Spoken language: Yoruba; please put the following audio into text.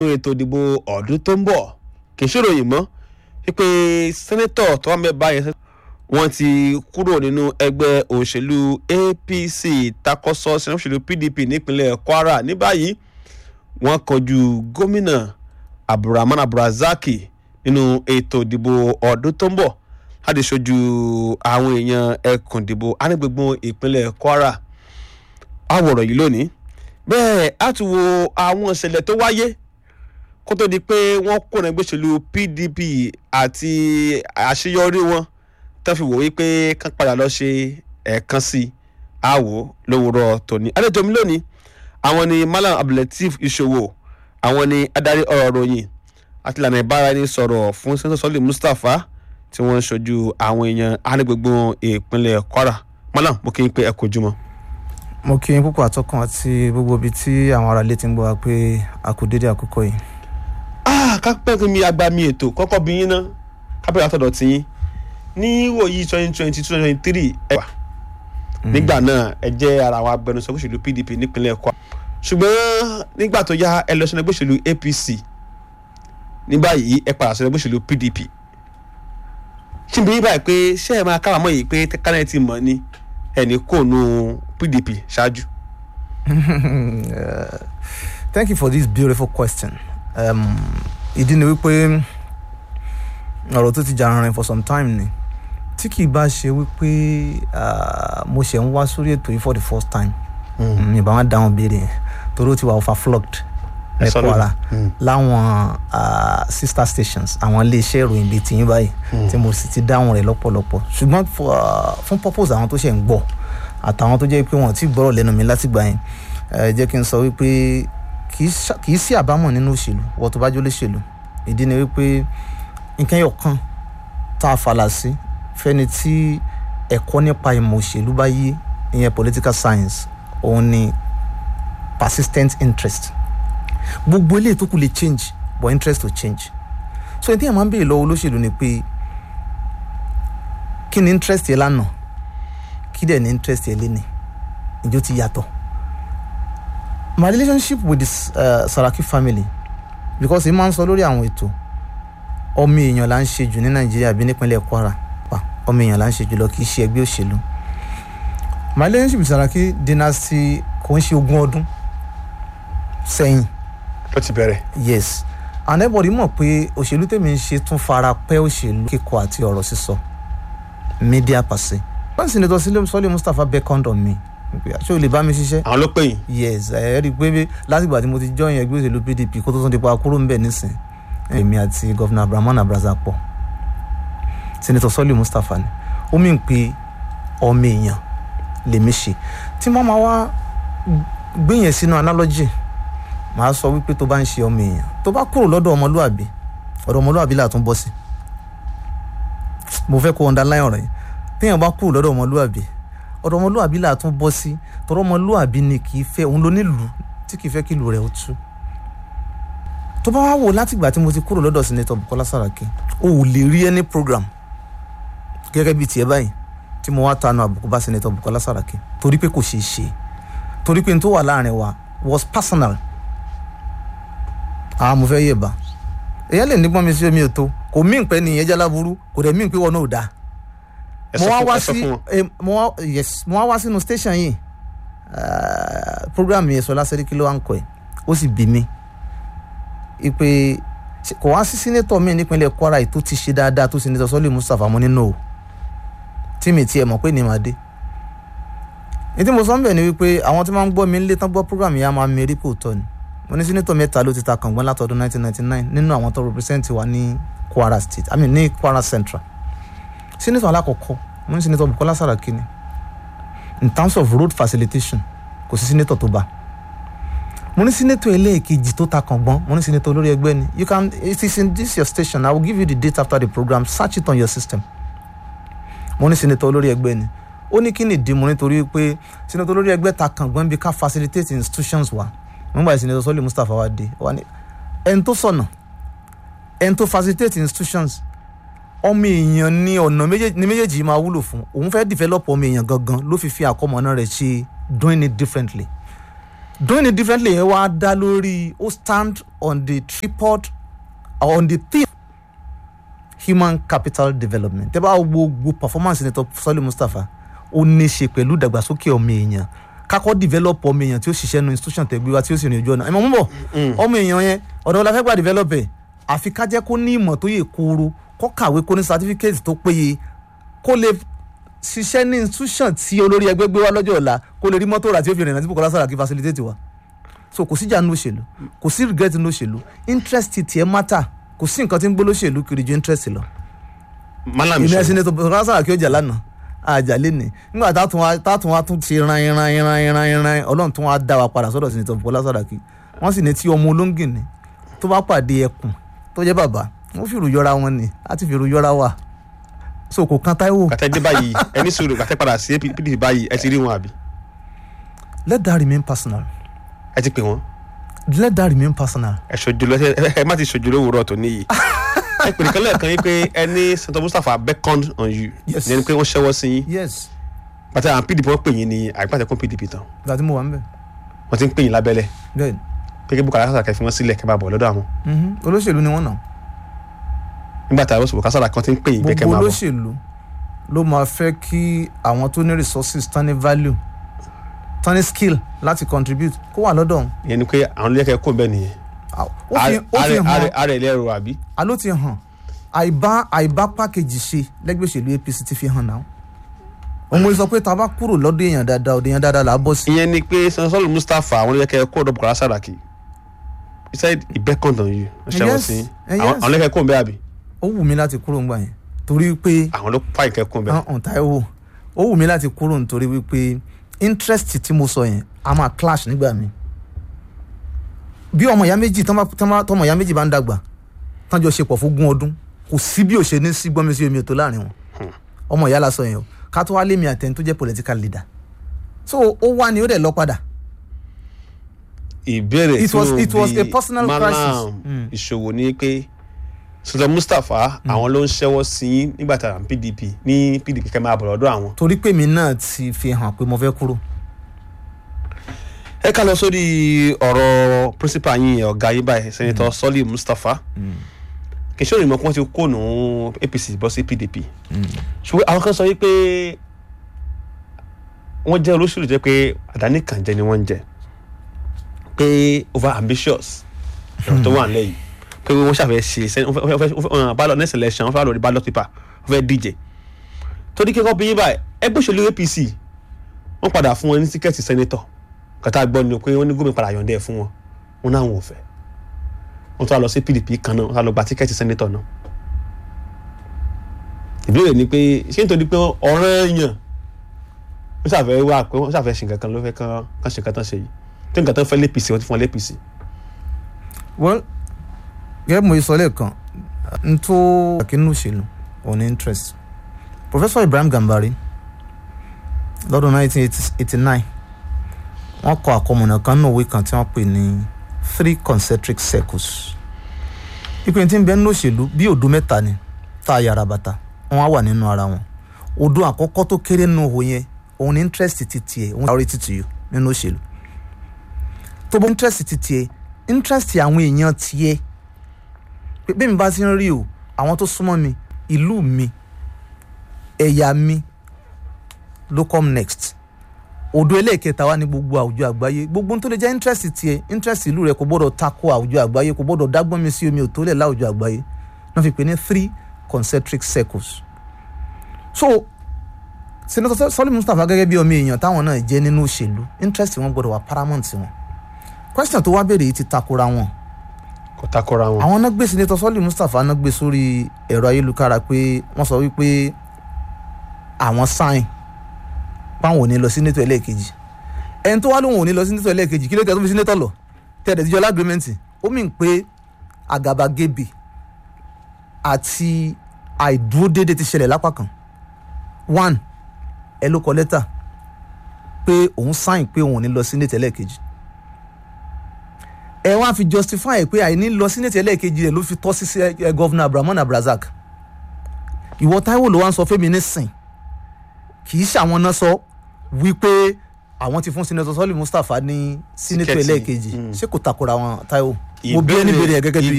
nínú ètò ìdìbò ọdún tó ń bọ̀ kì í ṣèròyìn mọ́ wípé sẹ́nẹ́tọ̀ tó wà mẹ́ba yẹn wọ́n ti kúrò nínú ẹgbẹ́ òṣèlú apc takọ́sọ́ sínú òṣèlú pdp nípínlẹ̀ kwara ní báyìí wọ́n kọjú gómìnà abdulrahman abdulrazaki nínú ètò ìdìbò ọdún tó ń bọ̀ láti ṣojú àwọn èèyàn ẹkùn ìdìbò anígbègbè ìpínlẹ̀ kwara àwòrán yìí lónìí bẹ́ẹ̀ á tún wo àwọn ìṣẹ̀lẹ̀ tó wáyé kó tó di pé wọ́n kó ẹgbẹ́ òṣèlú pdp àti àṣeyọrí wọn tó fi wò wípé kán padà lọ ṣe ẹ̀ẹ̀kan sí i àwò lówùrọ̀ tòní. àlejò mi lónìí àwọn ni malam abdulateef ìṣòwò àwọn ni adarí ọ̀rọ̀ ròyìn àti ìlànà ìbáraẹnisọ̀rọ̀ fún sẹ́ńtọ̀ sọ́lé mustapha tí wọ́n ń ṣojú àwọn èèyàn anígbègbè ìpínlẹ̀ kwara malam mo kí n pé ẹ kò jùmọ̀. mo kí yín púpọ̀ àtọ́kùn àti gbogbo ibi tí àwọn ará ilé ti ń gbọ́ wa pé a kú dédé àkókò yìí. ah kápẹ́ kí mi àgbà mi ètò kọ́kọ́ bí yín ná kápẹ́ àtọ̀dọ̀ tí yín ní wòyí twenty twenty two twenty three ẹ wà nígbà náà ẹ jẹ́ ara àwọn agbẹnusọ òṣèlú pdp nípínlẹ̀ kwara ṣùgbọ́n nígbà tó yá ẹ lọ sínú ẹgbẹ́ òṣèlú apc ní báyìí ẹ padà sínú ẹgbẹ́ òṣèlú pdp ṣíbi yín báyìí pé ṣé ẹ máa kábàámọ̀ yìí pé kánẹ́ ti mọ̀ ni ẹni kò nu pdp ṣáájú. Uh, thank you for this beautiful question. Um, ìdí ni wípé ọ̀rọ̀ tó ti jà rìnrìn for some time ni tí kì í bá ṣe wípé ah, mo ṣe ń wá sórí ètò yìí for the first time mi ìbá wọn dáhùn béèrè yẹn torí ó ti wà overflogged Ẹ ní sọ lónìí. kwara Mm. láwọn ah, sister stations àwọn iléeṣẹ́ ìròyìn bíi tìyín báyìí tí mo sì ti dáhùn rẹ̀ lọ́pọ̀lọpọ̀ ṣùgbọ́n for, ah, fún purpose àwọn tó ṣe ń gbọ́ àtàwọn tó jẹ́ pé wọ́n ti gbọ́rọ̀ lẹ́nu mi látìgbà yẹn ẹ jẹ́ kí n sọ wípé kì í ṣá- kì í sí àbámọ̀ nínú òṣèlú wọ́n tó bá jó léṣèlú ìdí ni wípé nǹkan yọ̀ kan tá a falà sí fẹ́ni tí ẹ̀kọ́ nípa ìmọ̀ òṣèlú bá yé ìyẹn political science òun ni persistent interest gbogbo eléyìí tó kù lè change but interest will change so ẹni tí yẹn máa ń béèrè lọ́wọ́ olóṣèlú ni pé kí ni interest yẹn lánàá kí dẹ̀ ni interest yẹn léni ìjọ ti yàtọ̀ my relationship with this uh, Saraki family because ẹ máa ń sọ lórí àwọn ètò ọmọ èèyàn là ń ṣe jù ní Nàìjíríà bí nípínlẹ̀ Kwara pa ọmọ èèyàn là ń ṣe jù lọ kì í ṣe ẹgbẹ́ òṣèlú my relationship with Saraki dynasty kò ń ṣe ogún ọdún sẹ́yìn ó ti bẹ̀rẹ̀. yes and everybody mọ̀ pé òṣèlú tèmi ń ṣe tún fara pẹ́ òṣèlú kíkọ àti ọ̀rọ̀ sísọ media pàṣẹ. wọ́n sì ní tọ́ sílẹ̀ sọ́lé Mustapha beckoned on me pé ṣé o lè bá mi ṣiṣẹ́ àwọn ló pè yín. yes ẹ rí i pé látìgbà tí mo ti join ẹgbẹ́ òṣèlú PDP kó tó tún di pa kúrò ń bẹ̀ nísìn èmi àti gọ́vnà Abdulrahman Abraza pọ̀ senator sọ́lé Mustapha ni ó mì ń pe ọmọ èèyàn lèmi ṣe tí wọ́n máa wá gbé yẹn sínú analogy màá sọ wípé tó bá ń ṣe ọmọ èèyàn tó bá kúrò lọ́dọ̀ ọmọlúàbí ọ̀dọ̀ ọmọlúàbí là tún bọ́ sí mo fẹ́ kó underline ọ̀rọ̀ yẹn téèyàn bá kúrò lọ́dọ̀ ọmọlúàbí ọ̀dọ̀ ọmọlúàbí là tún bọ́ sí tọ́rọ̀ ọmọlúàbí ni kì í fẹ́ òun ló nílùú tí kì í fẹ́ kí ìlú rẹ̀ ó tú tó bá wá wò látìgbà tí mo ti kúrò lọ́dọ̀ senator Bukola Saraki o ò lè rí any program gẹ́gẹ́ bíi tiẹ̀ báyìí tí mo wá tanu àbùkù bá senator Bukola Saraki torí pé kò ṣeé ṣe torí pé n tó wà láàrin wa was personal àwọn mo fẹ́ yẹ̀ bá èyàn lè nígbọ́n mi sí omi ètò kò mí pé nìyẹn jẹ́ láburú kò dẹ̀ mí pé wọn náà ò dáa ẹ mo sọ wá fún wá ẹ sọ sí fún wọn. eh, mo wá yes mo wá wá sínú station yìí ah, program yẹn Ṣọlá Sẹ́ríkì ló wá ń kọ ẹ̀ ó sì bí mi ipe ṣe- kò wá sí sínétọ̀ mi nípínlẹ̀ Kwara yìí tó ti ṣe dáadáa tó sínétọ̀ Sọ́lé Mustapha mo nínú o tí mi tiẹ̀ mọ̀ pé ní màá dé ní tí mo sọ ń bẹ̀ ni wípé àwọn tí wọ́n ń gbọ́ mi ń lé tán gbọ́ program yẹn á máa mérí kò tọ́ ni mo ní sínétọ̀ mẹ́ta ló ti ta kàngbọ́n látọdún 1999 nínú àwọn tó represent wa ní Kwara State I mean ní Kwara Central senator alakọkọ wọn ní senator Bukola Saraki ni in terms of road facilitation kò sí senator tó bá mo ní senator ẹlẹ́ẹ̀kejì tó ta kàngbọ́n mo ní senator olórí ẹgbẹ́ ni you can it is in this your station i will give you the date after the program search it on your system mo ní senator olórí ẹgbẹ́ ni ó ní kí ni ìdí mo nítorí pé senator olórí ẹgbẹ́ ta kàngbọ́n bí ká facilitate institutions wa nígbà tí senator Sọ́lé Mustapha wa dé wa ní ẹni tó sọ̀nà ẹni tó facilitate institutions ọmọ èèyàn ní ọ̀nà méjèèjì ní méjèèjì yìí máa wúlò fún òun fẹ́ develop ọmọ èèyàn gangan ló fi fi àkọmọ̀nà rẹ̀ ṣe doing it differently doing it differently yẹn wá dá lórí ó stand on the tripod or on the theme human capital development tẹ́ bá wo gbogbo performance senator Sọ́lé Mustapha ó ní í ṣe pẹ̀lú ìdàgbàsókè ọmọ èèyàn kakọ́ develop ọmọ èèyàn tí ó ṣiṣẹ́ nu institution tẹ̀ gbé wa tí ó sì rìn ojú ọ̀nà ẹ̀ mọ̀ mú bọ̀ ọmọ èèyàn yẹn ọ̀dọ̀ wọn la fẹ́ gbà develop ẹ̀ àfi ká jẹ́ kó ní ìmọ̀ tó yẹ kóró kó kàwé kó ní certificate tó péye kó lè ṣiṣẹ́ ní institution tí olórí ẹgbẹ́ gbé wá lọ́jọ́ ọ̀la kó lè rí mọ́tò rà tí ó fi rìnrìn àti Bukola Saraki facilitate wa so kò síjà nínú òṣèlú kò sí regret nínú òṣèlú interest tiẹ̀ matter kò sí nǹkan tí ń gbóló ṣèlú kiri ju interest lọ. malam ìmọ̀ ṣe ẹ̀sìn ní tó Bukola Saraki ọjà lánàá àjà lẹ́nìí nígbà táàtún wa táàtún wa tún ti ran iran iran iran iran ọlọ́run tún wa dá wa padà sọ́dọ̀ sí ní tó Bukola Saraki wọ́n sì ní tí ọmọ olóńgìn ni tó bá pàdé ẹkùn tó jẹ́ bàbá wọ́n fìrù yọra wọn ni láti fìrù yọra wà so kò kan Táíwò kàtẹ́ dé báyìí ẹni sùúrù kàtẹ́ padà sí PDP báyìí ẹ ti rí wọn àbí let that remain personal ẹ ti pè wọn let that remain personal ẹ ṣojú lọ ẹ ẹ má ti ṣojú lówùúrọ̀ tó níyì ẹ pè nìkan lẹ́ẹ̀kan yín pé ẹni Senator Mustapha beckoned on you Yes. ìyẹn ni pé wọ́n ṣẹ́wọ́ sí yín yes pàtẹ àwọn PDP wọ́n pè yín ní àgbàtẹ kún PDP tán ìgbà tí mo wà ń bẹ̀ wọ́n ti ń pè yín lábẹ́lẹ̀ bẹ́ẹ̀ pé kí Bukola Saraki fi wọ́n sílẹ̀ kẹ́ bá bọ̀ lọ́dọ̀ àwọn ni olóṣèlú ni wọ́n náà nígbà tí àwọn Bukola Saraki kan ti ń pè yín pé kẹ́ gbogbo máa bọ̀ olóṣèlú ló máa fẹ́ kí àwọn tó ní resources tán ní value tán ní skill láti contribute kó wà lọ́dọ̀ òun. ìyẹn ni pé àwọn olóyè kẹ́ kó bẹ́ẹ̀ nìyẹn ó fi ó fi hàn ààrẹ ilé ẹ̀rọ àbí àló ti hàn àìbá àìbá pákéjì ṣe lẹ́gbẹ́ òṣèlú APC ti fi hàn náà òun mo sọ pé tá a bá kúrò lọ́dọ̀ èèyàn dáadáa ọ̀dọ̀ èèyàn dáadáa là á bọ̀ sí. ìyẹn ni pé Senator Sọ́lé Mustapha àwọn olóyè kẹ́ kó ọ̀dọ̀ Bukola Saraki he said he beckoned on you wọ́n ṣẹ́wọ́ Yes, sí yín eh, àwọn yes. àwọn olóyè kẹ́ kó bẹ́ẹ̀ àbí ó wù mí láti kúrò ńgbà yẹn torí pé àwọn ló fàyè kẹ́ kó bẹ́ẹ̀ hàn Táíwò ó wù mí láti kúrò nítorí wípé interest tí mo sọ yẹn a máa clash nígbà mi bí ọmọ ìyá méjì tán bá- tán bá- tọmọ ìyá méjì bá ń dàgbà tán jọ ṣe pọ̀ fún ogún ọdún kò sí bí ò ṣe ní sí gbọ́nmi sí omi ò tó láàrin wọn ọmọ ìyá la sọ yẹn o ká tó wá lémi àtẹni tó jẹ́ political leader so ó wá ni ó dẹ̀ lọ padà ìbéèrè It tí was- mo it was bi a personal Malam crisis. Mm. ìṣòwò ni pé Senator Mustapha àwọn ló ń ṣẹ́wọ́ sí yín nígbà tí àwọn PDP ní PDP kẹ́ máa bọ̀ lọ́dọ̀ àwọn. torí pé mi náà ti fi hàn pé mo fẹ́ kúrò ẹ ká lọ sórí ọ̀rọ̀ principal yín ọ̀gá yín báyìí Senator Sọ́lé Mustapha kì í ṣe òyìnbó kí wọ́n ti kó nù APC bọ́ sí PDP ṣùgbọ́n àwọn kan sọ wípé wọ́n jẹ́ olóṣèlú jẹ́ pé àdáni kan jẹ́ ni wọ́n ń jẹ pé over ambitious ẹ̀rọ tó wà nílẹ̀ yìí pé wọ́n ṣàfẹ́ ṣe sẹ́- wọ́n fẹ́- wọ́n fẹ́- wọ́n fẹ́- ballot next election wọ́n fẹ́ lọ rí ballot paper wọ́n fẹ́ díje torí kíkọ́ bí yín báyìí ẹgbẹ́ òṣèlú APC wọ́n padà fún wọn ní tíkẹ́ẹ̀tì sẹ́nétọ̀ kàtà gbọ́ ni pé wọ́n ní gómìnà padà yọ̀ǹda ẹ̀ fún wọn wọn náà wọn ò fẹ́ wọ́n tún wá lọ sí PDP kan náà wọ́n tún wá lọ gba tíkẹ́ẹ̀tì sẹ́nétọ̀ náà ìbéèrè ni pé ṣé nítorí pé ọ̀ràn èèyàn wọ́n ṣàfẹ́ wá pé wọ́n ṣàfẹ́ ṣe nǹkan kan ló fẹ́ kán kán ṣe nǹkan tán ṣe yìí tí nǹkan tán fẹ́ l'APC wọ́n ti fún wọn l'APC. well gẹ́gẹ́ bí mo sọ lẹ́ẹ̀kan n tó àkínú òṣèlú òun ní interest professor Ibrahim Gambari lọ́dún 1989 wọ́n kọ àkọmọ̀nà kan nínú òwe kan tí wọ́n pè ní three concentric circles ìpín tí ń bẹ nínú òṣèlú bí òdo mẹ́ta ni tá a yàrá bàtà wọ́n á wà nínú ara wọn òdo àkọ́kọ́ tó kéré nínú òwò yẹn òun ní interest ti tiẹ̀ òun priority to you nínú òṣèlú tó bó interest ti tiẹ̀ interest àwọn èèyàn tiẹ̀ pé bẹ́ẹ̀ mi bá ti ń rí o àwọn tó súnmọ́ mi ìlú mi ẹ̀yà mi ló come next òdo ẹlẹ́ẹ̀kẹta wà ní gbogbo àwùjọ àgbáyé gbogbo ohun tó lè jẹ́ interest tiẹ̀ interest ìlú rẹ̀ kò gbọ́dọ̀ tako àwùjọ àgbáyé kò gbọ́dọ̀ dágbọ́n mi sí omi òtólẹ̀ láwùjọ àgbáyé náà fi pè ní three concentric circles so senator Sọ́lé Mustapha gẹ́gẹ́ bí ọmọ èèyàn táwọn náà jẹ́ nínú òṣèlú interest wọn gbọ́dọ̀ wà paramount wọn question tó wá béèrè yìí ti takora wọn kò takora wọn. àwọn náà gbé senator Sọ́lé Mustapha náà gbé sórí ẹ̀rọ ayélujára pé wọ́n sọ wípé àwọn sign páwọn ò ní lọ sí nato ẹlẹ́ẹ̀kejì ẹni tó wá lóun ò ní lọ sí nato ẹlẹ́ẹ̀kejì kí ló tẹ̀ tó fi sí nato lọ tẹ̀lé tíjọ́ lágrímẹ́ǹtì ó mìn pé àgàbàgebè àti àìdúródédé ti ṣẹlẹ̀ lápá kan one ẹ ló kọ lẹ́tà pé òun sign pé òun ò ní lọ sí nato ẹlẹ́ẹ̀kejì ẹ wá fi justify pé àìní lọ sí nato ẹlẹ́ẹ̀kejì rẹ̀ ló fi tọ́ sí ẹ gọ́vnà Abdulrahman Abdulrazak ìwọ Táíwò ló wá ń sọ fẹ́mi nísìn kì í ṣàwọn náà sọ wípé àwọn ti fún senator sọ́ọ̀lì mustapha ní senator Tíkẹ́ẹ̀tì, ẹlẹ́ẹ̀kejì mm. ṣé kò takora wọn Táíwò mo bí ẹni Ìbéèrè- béèrè ẹ̀ gẹ́gẹ́ bí